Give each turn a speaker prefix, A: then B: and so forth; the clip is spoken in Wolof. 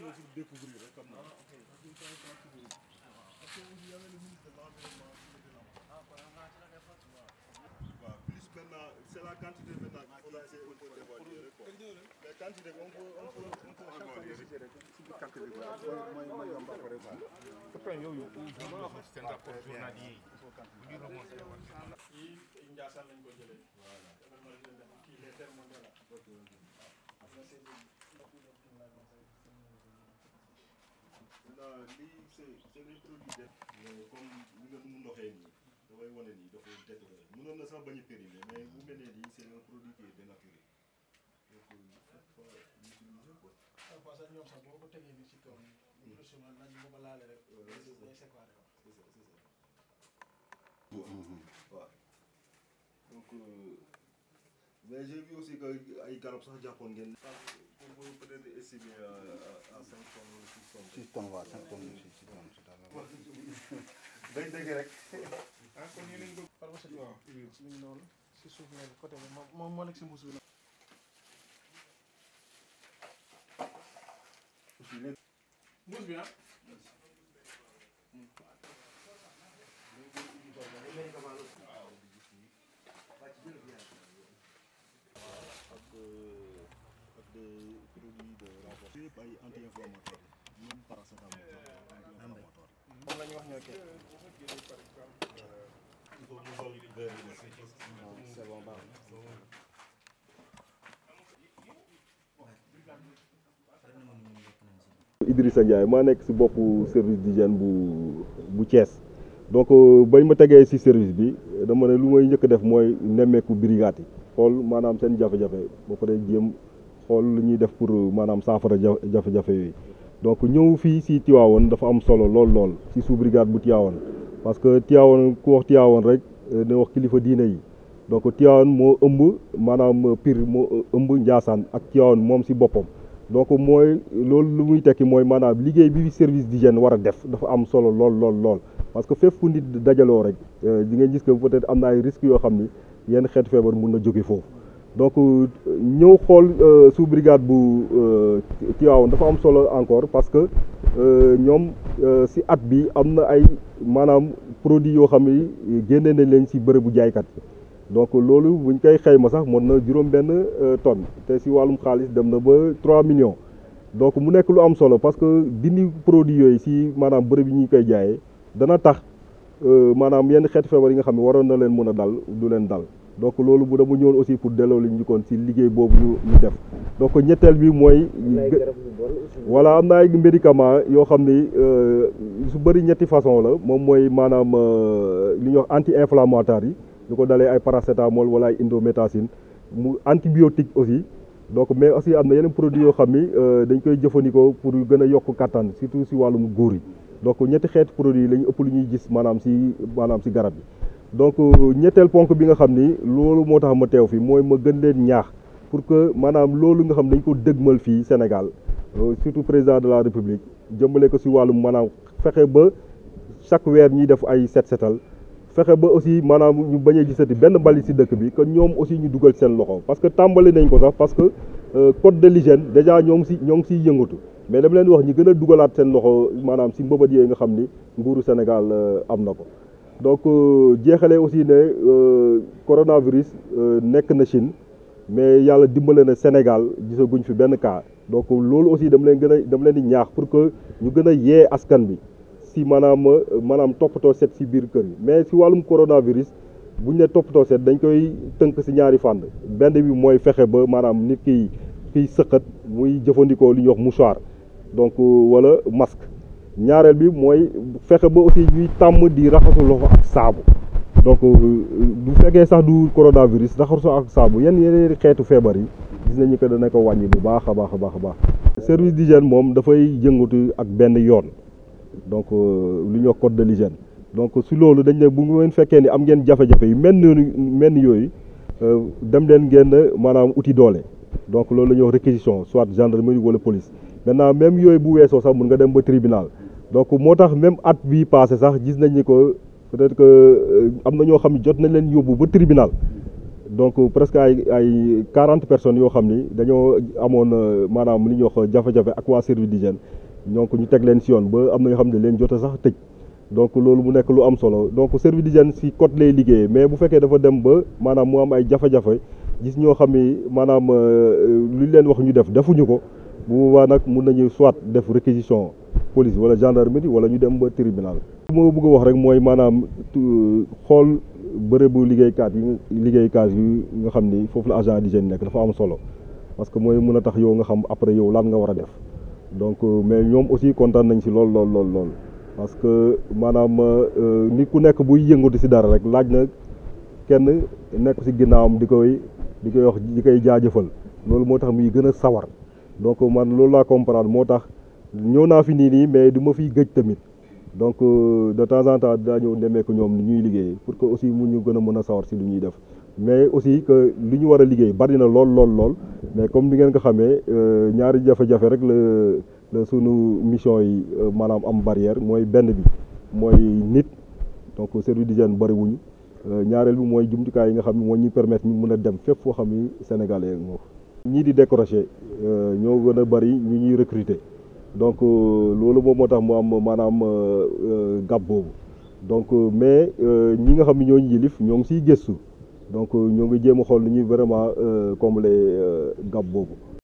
A: ñëw pour découvrir rek xam naa waaw plus maintenant c'est la quantité maintenant qu'il faut essayer un peu d'évaluer rek quoi mais quantité bi on peut on peut on peut évaluer rek si biir calcul bi mooy mooy yomb après quoi
B: pourtant yooyu seen rapport journalier yi bu ñu remonté war
C: kii Ndiassane lañ ko jëlee. voilà kii les termes de la.
A: maintenant lii c'est c'est des produits def comme li nga nu mu ndoxee nii dafay wane nii dafa détérioré mënoon na sax bañ a périmer mais bu mel ne nii c'est un produit qui est dénaturé donc il faut pas l'utiliser quoi
C: parfois sax ñoom sax boo ko tegee nii ci kaw nii. lu plus souvent naaj bi ko laale rek.
A: Ouais,
C: day
A: c'est ça.
C: day séparé waaw.
A: c'est ça c'est ça waaw donc euh, mais j'ai vu aussi que ay garab sax jàppoon ngeen pour pour peut-être estimer à à à cinq tonnes wala six tonnes
D: six tonnes waaw cinq tonnes six six tonnes c'est à
A: day dëgg rek
B: ah kon yéen a ngi bëgg
C: pharmaceutique waaw. mi ngi noonu si suuf nekk côté bi moom moom moo nekk si mbuus bi nag. mbuus bi ah.
A: ak ak des produits de renforcement yëpp ay anti-inflammatoires même paracétamol sax anti-inflammatoire
C: moom la ñu wax ñoo kii.
A: il faut mu sol verre yi aussi
D: c'est bon baax
E: Idrissa Ndiaye maa nekk si boppu service d'hygiène bu bu Thiès donc bañ ma tegee si service bi dama ne lu may njëkk a def mooy nemmeeku brigade yi xool maanaam seen jafe-jafe ba pare jéem xool lu ñuy def pour maanaam saafara ja jafe-jafe yooyu donc ñëw fii si Tivaouane dafa am solo lool lool si sous brigade bu Tivaouane parce que Tivaouane ku wax Tivaouane rek ne wax kilifa diine yi donc Tivaouane moo ëmb maanaam Pire moo ëmb Ndiassane ak Tivaouane moom si boppam donc mooy loolu lu muy tekki mooy maanaam liggéey bi service d'hygiène war a def dafa am solo lool lool lool parce que fépp fu nit dajaloo rek di ngeen gis que peut-être am na ay risques yoo xam ni yenn xeetu feebar mun na jóge foofu donc ñëw xool sous brigade bu Tivaouane dafa am solo encore parce que ñoom si at bi am na ay maanaam produits yoo xam ni génne nañ leen si bërëbu jaaykat yi donc loolu buñ koy xayma sax mën na juróom benn tonne te si wàllum xaalis dem na ba 3 millions donc mu nekk lu am solo parce que dindi produit yooyu si maanaam bërëb yi ñu koy jaayee dana tax maanaam yenn xeetu feebar yi nga xam ne waroon na leen mën a dal du leen dal donc loolu bu dama ñëwoon aussi pour delloo li ñu njëkkoon si liggéey boobu ñu ñu def donc ñetteel bi mooy voilà am na ay médicament yoo xam ni su bëri ñetti façon la moom mooy maanaam li ñuy wax anti-inflammatoire yi lu ko dalee ay paracétamol wala ay indométacine mu antibiotique aussi donc mais aussi am na yeneen produits yoo xam ni dañ koy jëfandikoo pour gën a yokk kattan surtout si wàllum góor yi donc ñetti xeeti produits yi la ñu ëpp lu ñuy gis maanaam si maanaam si garab yi donc ñetteel ponk bi nga xam ni loolu moo tax ma teew fi mooy ma gën leen ñaax pour que maanaam loolu nga xam dañ ko dëgmal fii Sénégal surtout président de la République jëmale ko si wàllum maanaam fexe ba chaque weer ñuy def ay set setal fexe ba aussi maanaam ñu bañ a gisati benn mbalit si dëkk bi que ñoom aussi ñu dugal seen loxo parce que tàmbali nañ ko sax parce que code de l'hygiène déjà ñoo ngi si ñoo ngi siy yëngatu mais dama leen wax ñi gën a dugalaat seen loxo maanaam si mbëbët yooyu nga xam ni nguuru Sénégal am na ko donc jeexalee aussi ne coronavirus nekk na Chine mais yàlla dimbale na Sénégal gisaguñ fi benn cas donc loolu aussi dama leen gën a dama leen di ñaax pour que ñu gën a yee askan bi si maanaam maanaam toppatoo set si biir kër yi mais si wàllum coronavirus bu ñu ne toppatoo set dañ koy tënk si ñaari fànn benn bi mooy fexe ba maanaam nit ki kiy sëqat muy jëfandikoo li ñuy wax mouchoir donc wala masque ñaareel bi mooy fexe ba aussi ñuy tàmm di raxasu loxo ak saabu donc bu fekkee sax du coronavirus raxasu ak saabu yenn yeneen xeetu feebar yi gis nañu que dana ko wàññi bu baax a baax a baax a baax service d'hygiène moom dafay yëngatu ak benn yoon donc lu ñuy wax code de l'hygiène donc si loolu dañ ne bu ngeen fekkee ni am ngeen jafe-jafe yu mel ni mel ni yooyu dem leen ngeen maanaam uti doole donc loolu la ñuy wax réquisition soit gendarmerie wala police maintenant même yooyu bu weesoo sax mun nga dem ba tribunal donc moo tax même at bii passé sax gis nañ ni ko peut-être que am na ñoo xam ne jot nañ leen yóbbu ba tribunal donc presque ay ay quarante personnes yoo xam ni dañoo amoon maanaam li ñuy wax jafe-jafe ak waa service d'hygiène donc ñu teg leen si yoon ba am na ñoo xam ne leen jot a sax tëj donc loolu mu nekk lu am solo donc service d'hygiène si côté lay liggéeyee mais bu fekkee dafa dem ba maanaam mu am ay jafe-jafe gis ñoo xam ni maanaam lu ñu leen wax ñu def defuñu ko bu boobaa nag mun nañu soit def réquisition police wala gendarmerie wala ñu dem ba tribunal. li ma bëgg a wax rek mooy maanaam xool bërëbu liggéeykaat yi liggéeykaat yi nga xam ni foofu la agent d'hygiène nekk dafa am solo parce que mooy mun a tax yow nga xam après yow lan nga war a def donc mais ñoom aussi kontaan nañ si lool lool lool lool. parce que maanaam nit ku nekk buy yëngatu si dara rek laaj na kenn nekk si ginnaawam di koy di koy wax di koy jaajëfal loolu moo tax muy gën a sawar donc man loolu laa comprendre moo tax ñëw naa fi nii nii mais du ma fiy gëj tamit donc de temps en temps daa ñëw nemmeeku ñoom ni ñuy liggéey pour que aussi mu ñu gën a mën a sawar si lu ñuy def mais aussi que li ñu war a liggéey bari na lool lool lool mais comme ni ngeen ko xamee ñaari jafe-jafe rek la la sunu mission yi maanaam am barrière mooy benn bi mooy nit donc service d'hygiène bari wuñu ñaareel bi mooy jumtukaay yi nga xam ne moo ñuy permettre ñu mën a dem fépp foo xam ni sénégalais moo ñii di décrocher ñoo gën a bari ñu ñuy recruter donc loolu moom moo tax mu am maanaam gab boobu donc mais ñi nga xam ne ñoo ñu yilif ñoo ngi siy gëstu donc ñoo ngi jéem a xool ni ñuy vraiment combler gab boobu